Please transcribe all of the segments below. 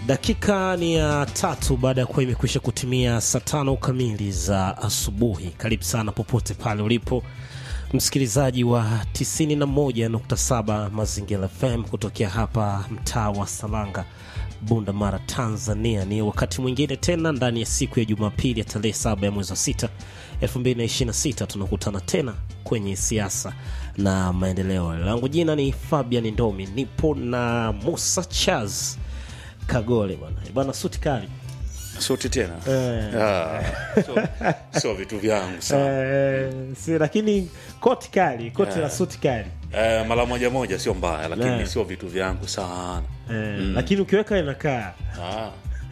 Dakika ni ya tatu baada ya kuwa imekwisha kutimia saa tano kamili za asubuhi. Karibu sana popote pale ulipo msikilizaji wa 91.7 Mazingira FM kutokea hapa mtaa wa Salanga, Bunda Mara, Tanzania. Ni wakati mwingine tena ndani ya siku ya Jumapili ya tarehe saba ya mwezi wa sita 2026 tunakutana tena kwenye siasa na maendeleo. Langu jina ni Fabian Ndomi, nipo na Musa Chaz Kagole bwana bwana, suti kali suti tena Eh. Ah, so, so vitu vyangu sana eh, si, lakini koti kali, koti la Yeah. suti kali eh, mara moja moja sio mbaya lakini Yeah. sio vitu vyangu sana eh, lakini ukiweka inakaa ah.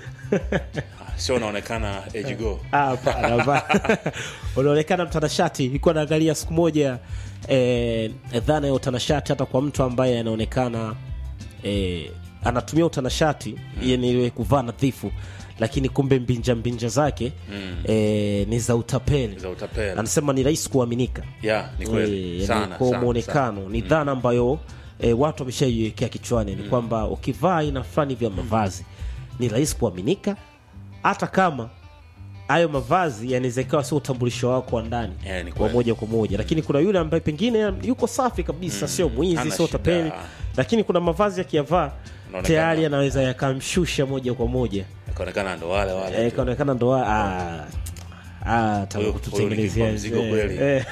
Ah, sio naonekana age go Ah, hapana, hapana. unaonekana mtanashati. Ilikuwa naangalia siku moja eh, dhana ya utanashati hata kwa mtu ambaye anaonekana eh, anatumia utanashati mm. yani ile kuvaa nadhifu, lakini kumbe mbinja mbinja zake mm. eh, ni za utapeli. za utapeli Anasema ni rahisi kuaminika ya ni kweli Eh, sana, yani kwa sana, mwonekano ni dhana ambayo e, watu wameshaiwekea kichwani ni kwamba ukivaa aina fulani vya mavazi ni rahisi kuaminika hata kama hayo mavazi yanaweza ikawa sio utambulisho wako wa ndani Eh, ni wa kweli. moja kwa moja lakini kuna yule ambaye pengine yuko safi kabisa sio mwizi hana sio shida. tapeli lakini kuna mavazi yakiyavaa Unaonekana- tayari yanaweza yakamshusha moja kwa moja ikaonekana ndo wale wale Eh, tu. ikaonekana ndo ah, ah, taka Huyo- kututengenezea huyo ni mzigo eh, kweli. eh,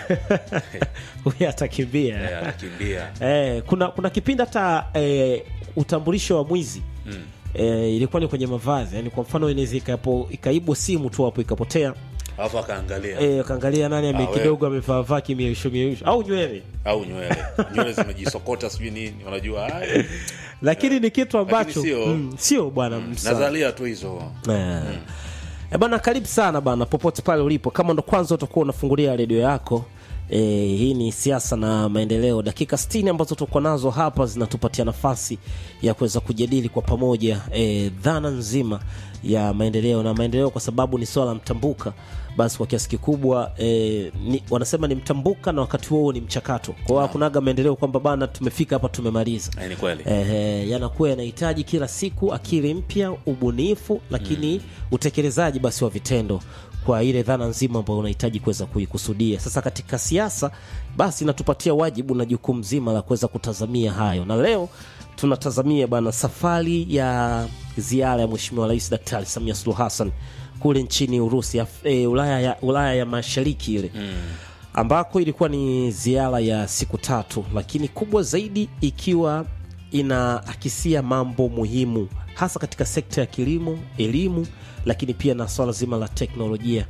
huyu atakimbia Eh, anakimbia eh, kuna kuna kipindi hata eh, utambulisho wa mwizi mm. eh, ilikuwa ni kwenye mavazi yani kwa mfano inaweza ikapo- ikaibwa simu tu hapo ikapotea alafu akaangalia eh, kaangalia nani ame Ah, we. kidogo amevaavaa kimieusho mieusho au nywele au nywele nywele zimejisokota sijui nini unajua ay, lakini ni kitu ambacho sio- mm, sio bwana Msa. nazalia tu hizo Eh. Eh, bana karibu sana bana popote pale ulipo kama ndo kwanza utakuwa unafungulia redio yako e, hii ni siasa na maendeleo dakika 60 ambazo tuko nazo hapa zinatupatia nafasi ya kuweza kujadili kwa pamoja e, dhana nzima ya maendeleo na maendeleo kwa sababu ni swala mtambuka basi kwa kiasi kikubwa e, ni, wanasema ni mtambuka na wakati huo ni mchakato kwa hiyo hakunaga maendeleo kwamba bana tumefika hapa tumemaliza Eh, ni kweli Ehe, yanakuwa yanahitaji kila siku akili mpya, ubunifu, lakini utekelezaji basi wa vitendo kwa ile dhana nzima ambayo unahitaji kuweza kuikusudia. Sasa katika siasa, basi inatupatia wajibu na jukumu zima la kuweza kutazamia hayo, na leo tunatazamia bana safari ya ziara ya Mheshimiwa Rais Daktari Samia Suluhu Hassan kule nchini Urusi, Af- eh, Ulaya ya, Ulaya ya Mashariki ile ambako ilikuwa ni ziara ya siku tatu, lakini kubwa zaidi ikiwa inaakisia mambo muhimu hasa katika sekta ya kilimo, elimu, lakini pia na swala zima la teknolojia.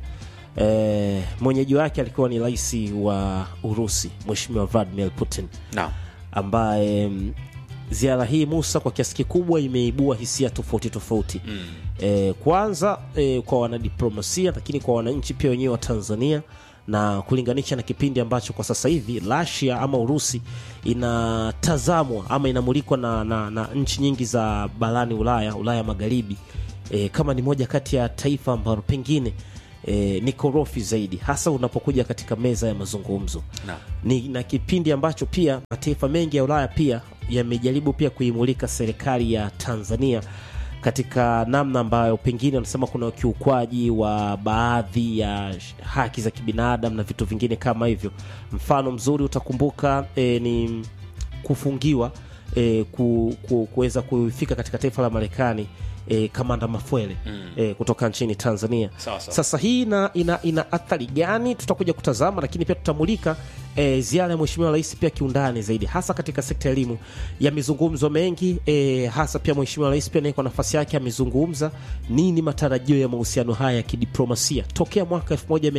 E, mwenyeji wake alikuwa ni rais wa Urusi Mheshimiwa Vladimir Putin naam ambaye mm, ziara hii Musa kwa kiasi kikubwa imeibua hisia tofauti tofauti mm. e, kwanza e, kwa wanadiplomasia lakini kwa wananchi pia wenyewe wa Tanzania na kulinganisha na kipindi ambacho kwa sasa hivi Russia ama Urusi inatazamwa ama inamulikwa na, na, na nchi nyingi za barani Ulaya, Ulaya Magharibi e, kama ni moja kati ya taifa ambalo pengine e, ni korofi zaidi hasa unapokuja katika meza ya mazungumzo Naam. ni na kipindi ambacho pia mataifa mengi ya Ulaya pia yamejaribu pia kuimulika serikali ya Tanzania katika namna ambayo pengine wanasema kuna ukiukwaji wa baadhi ya sh- haki za kibinadamu na vitu vingine kama hivyo. Mfano mzuri utakumbuka e, ni kufungiwa e, ku, ku, kuweza kufika katika taifa la Marekani e, kamanda Mafwele mm. e, kutoka nchini Tanzania. Sawa, sawa. Sasa hii ina, ina, ina athari gani? Tutakuja kutazama, lakini pia tutamulika e, ziara ya Mheshimiwa Rais pia kiundani zaidi, hasa katika sekta ya elimu. Yamezungumzwa mengi e, hasa pia Mheshimiwa Rais pia naye kwa nafasi yake amezungumza nini matarajio ya mahusiano haya ya kidiplomasia tokea mwaka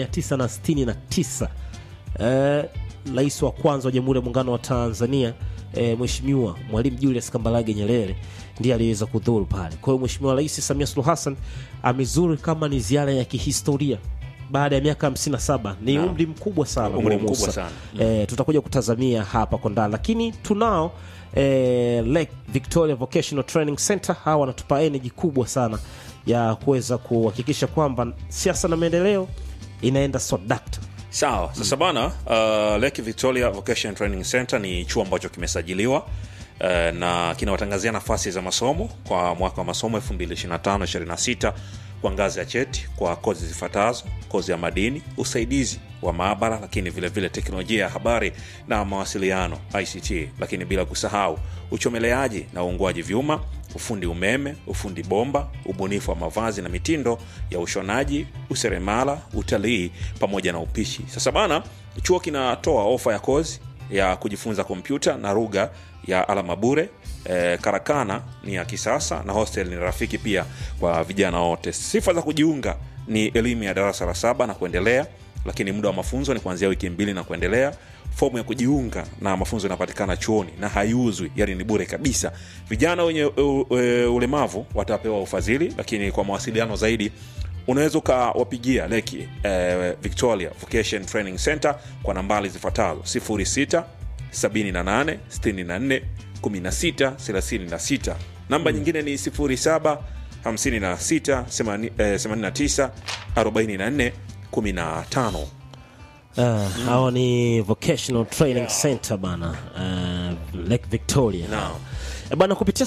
1969 eh, rais wa kwanza wa Jamhuri ya Muungano wa Tanzania eh, Mheshimiwa Mwalimu Julius Kambarage Nyerere ndiye aliweza kudhuru pale. Kwa hiyo Mheshimiwa Rais Samia Suluhu Hassan amezuru kama ni ziara ya kihistoria baada ya miaka 57 ni Naam. umri mkubwa sana Umri huo, mkubwa Musa. sana. Eh, tutakuja kutazamia hapa kwa ndani, lakini tunao eh, Lake Victoria Vocational Training Center. Hawa wanatupa energy kubwa sana ya kuweza kuhakikisha kwamba siasa na maendeleo inaenda swadakta sawa sasa bana uh, lake victoria vocation training center ni chuo ambacho kimesajiliwa eh, na kinawatangazia nafasi za masomo kwa mwaka wa masomo 2025-26 kwa ngazi ya cheti kwa kozi zifuatazo: kozi ya madini, usaidizi wa maabara, lakini vile vile teknolojia ya habari na mawasiliano ICT, lakini bila kusahau uchomeleaji na uungwaji vyuma, ufundi umeme, ufundi bomba, ubunifu wa mavazi na mitindo ya ushonaji, useremala, utalii pamoja na upishi. Sasa bana, chuo kinatoa ofa ya kozi ya kujifunza kompyuta na lugha ya alama bure. E, karakana ni ya kisasa na hostel ni rafiki pia kwa vijana wote. Sifa za kujiunga ni elimu ya darasa la saba na kuendelea, lakini muda wa mafunzo ni kuanzia wiki mbili na kuendelea. Fomu ya kujiunga na mafunzo inapatikana chuoni na haiuzwi, yani ni bure kabisa. Vijana wenye u, u, ulemavu watapewa ufadhili, lakini kwa mawasiliano zaidi unaweza ukawapigia leki eh, Victoria Vocation Training Center kwa nambari zifuatazo 06 78 64 16 36. Namba nyingine ni 07 56 89 44 15. Uh, hao ni vocational training center bana uh, Lake Victoria Naam. Eh, bana kupitia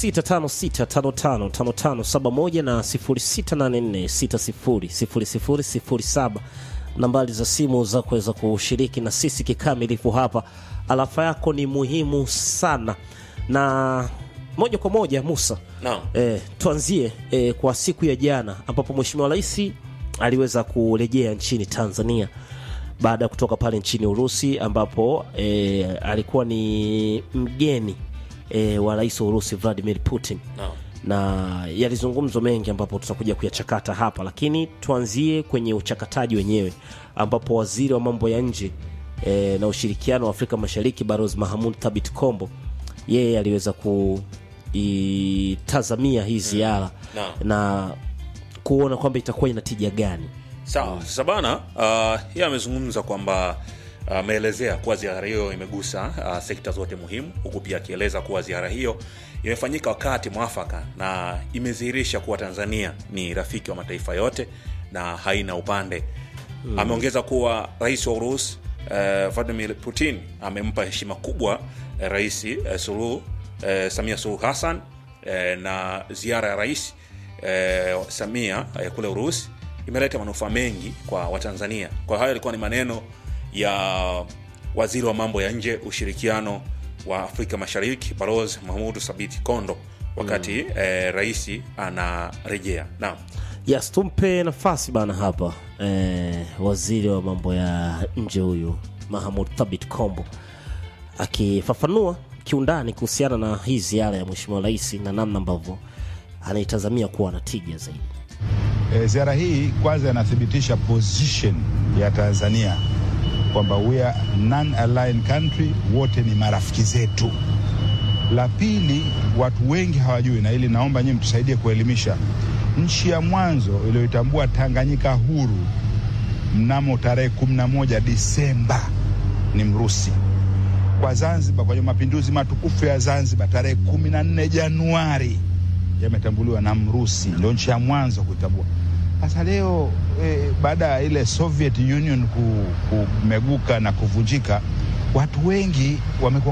0656555571 na 0684600007 nambari za simu za kuweza kushiriki na sisi kikamilifu hapa. Alafa yako ni muhimu sana, na moja kwa moja Musa, Naam. eh, tuanzie eh, kwa siku ya jana ambapo Mheshimiwa Rais aliweza kurejea nchini Tanzania baada ya kutoka pale nchini Urusi ambapo e, alikuwa ni mgeni e, wa rais wa Urusi Vladimir Putin Naam. na yalizungumzwa mengi ambapo tutakuja kuyachakata hapa, lakini tuanzie kwenye uchakataji wenyewe ambapo waziri wa mambo ya nje e, na ushirikiano wa Afrika Mashariki Balozi Mahamud Thabit Kombo yeye aliweza kuitazamia hii ziara Naam. na kuona kwamba itakuwa ina tija gani. Sawa. Sasa bana, uh, yeye amezungumza kwamba ameelezea kuwa ziara hiyo imegusa uh, sekta zote muhimu, huku pia akieleza kuwa ziara hiyo imefanyika wakati mwafaka na imedhihirisha kuwa Tanzania ni rafiki wa mataifa yote na haina upande. Ameongeza kuwa rais wa Urusi uh, Vladimir Putin amempa heshima kubwa uh, rais uh, Suluhu uh, Samia Suluhu Hassan uh, na ziara ya rais uh, Samia uh, kule Urusi imeleta manufaa mengi kwa Watanzania. Kwa hayo yalikuwa ni maneno ya waziri wa mambo ya nje ushirikiano wa Afrika Mashariki Balozi Mahmud Sabiti Kondo wakati eh, rais anarejea. Naam. Yes, tumpe nafasi bana hapa eh, waziri wa mambo ya nje huyu Mahamud Thabit Kombo akifafanua kiundani kuhusiana na hii ziara ya mheshimiwa rais na namna ambavyo anaitazamia kuwa na tija zaidi. E, ziara hii kwanza inathibitisha position ya Tanzania kwamba we are non-aligned country, wote ni marafiki zetu. La pili, watu wengi hawajui, na ili naomba nyinyi mtusaidie kuelimisha. Nchi ya mwanzo iliyoitambua Tanganyika huru mnamo tarehe 11 Disemba ni Mrusi. Kwa Zanzibar, kwenye mapinduzi matukufu ya Zanzibar tarehe 14 Januari yametambuliwa na Mrusi, ndio nchi ya mwanzo kuitambua. Sasa leo eh, baada ya ile Soviet Union ku- kumeguka na kuvunjika, watu wengi wamekuwa